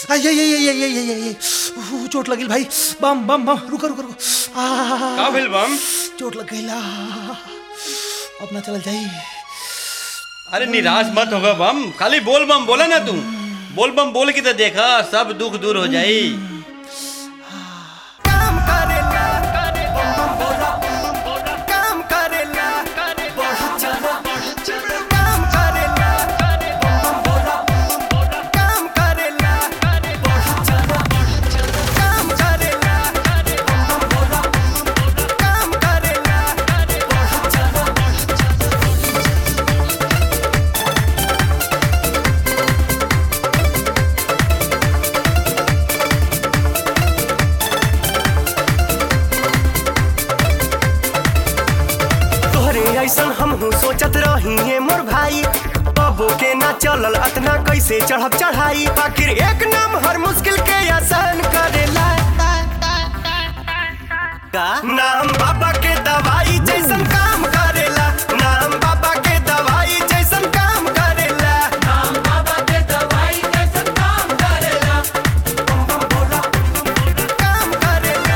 आई आई आई आई आई आई आई ऊ, चोट लगिल भाई बम बम बम रुको रुको रुको आ का भेल बम चोट लग गई अपना चल जाई अरे निराश मत होगा बम खाली बोल बम बोला ना तू बोल बम बोल के तो देखा सब दुख दूर हो जाई काम करेला बम बोला काम करेला बहुत ज्यादा काम करेला बम बोला काम करेला बहुत ज्यादा काम करेला बम बोला काम करेला बहुत ज्यादा तोहरे ऐसन हमहू सोचत रही है मोर भाई बबो के ना चलल अतना कैसे चढ़ब चढ़ाई आखिर एक नाम हर मुश्किल के आसान करेला का नाम बाबा के दवाई जैसन काम करेला नाम बाबा के दवाई जैसन काम करेला नाम बाबा के दवाई जैसन काम करेला बम बम बोला काम करेला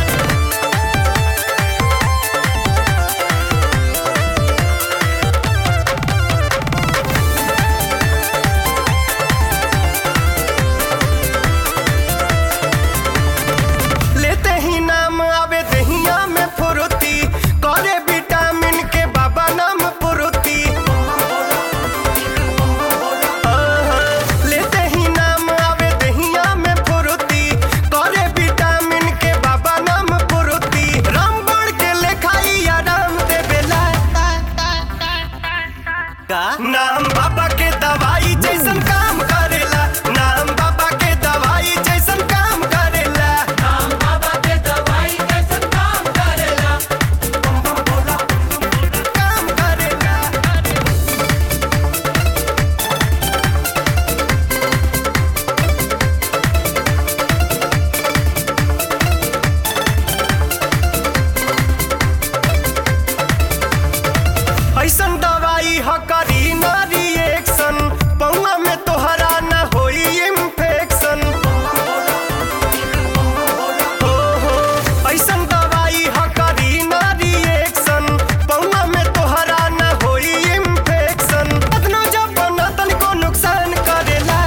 लेते ही नाम आवे दहिया में फुरुती करे विटामिन के बाबा नाम फुरुती लेते ही नाम आवे दहिया में फुरुती करे विटामिन के बाबा नाम फुरुती रामबण के लेखाई आराम देवेला का नाम बाबा के दवाई जैसन काम करेला नाम बाबा के दवाई जैसन काम करेला नाम बाबा के दवाई जैसन काम करेला बम बम बोला काम करेला ऐसन दवाई ह करी ना रिएक्शन पौआ में तोहरा न होई इन्फेक्शन हो हो ऐसन दवाई ह करी ना रिएक्शन पौआ में तोहरा न होई इन्फेक्शन अदनो जब न तनिको नुकसान करेला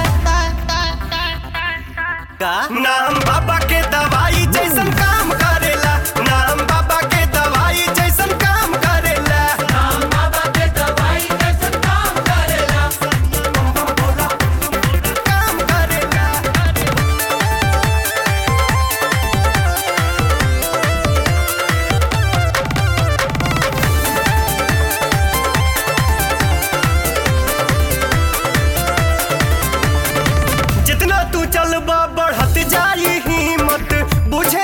का नाम बाबा के दवाई जैसन काम करेला नाम बाबा के दवाई जैसन काम करेला नाम बाबा के दवाई जैसन काम करेला बम बम बोला काम करेला जितना तू चलबा बढ़त जाई हिम्मत बुझे